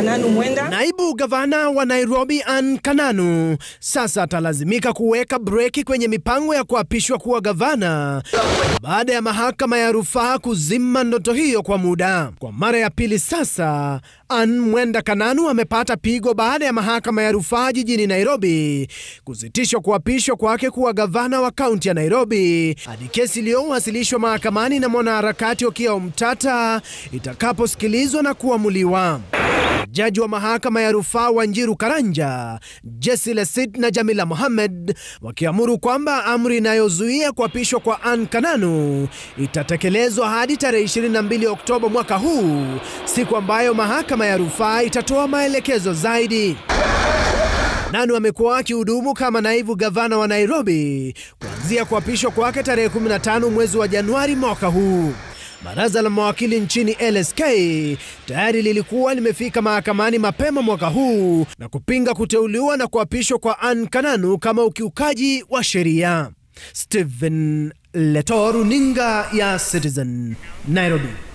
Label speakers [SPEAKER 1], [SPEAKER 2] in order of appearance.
[SPEAKER 1] Kananu Mwenda.
[SPEAKER 2] Naibu gavana wa Nairobi Ann Kananu sasa atalazimika kuweka breki kwenye mipango ya kuapishwa kuwa gavana baada ya mahakama ya rufaa kuzima ndoto hiyo kwa muda. Kwa mara ya pili sasa, Ann Mwenda Kananu amepata pigo baada ya mahakama ya rufaa jijini Nairobi kusitisha kuapishwa kwake kuwa gavana wa kaunti ya Nairobi hadi kesi iliyowasilishwa mahakamani na mwanaharakati Okiya Omtata itakaposikilizwa na kuamuliwa. Jaji wa mahakama ya rufaa Wanjiru Karanja, Jesse Lesit na Jamila Mohamed wakiamuru kwamba amri inayozuia kuapishwa kwa Ann Kananu itatekelezwa hadi tarehe 22 Oktoba mwaka huu, siku ambayo mahakama ya rufaa itatoa maelekezo zaidi. Kananu amekuwa akihudumu kama naibu gavana wa Nairobi kuanzia kuapishwa kwake tarehe 15 mwezi wa Januari mwaka huu. Baraza la mawakili nchini LSK tayari lilikuwa limefika mahakamani mapema mwaka huu na kupinga kuteuliwa na kuapishwa kwa Ann Kananu kama ukiukaji wa sheria. Stephen Leto, runinga ya Citizen, Nairobi.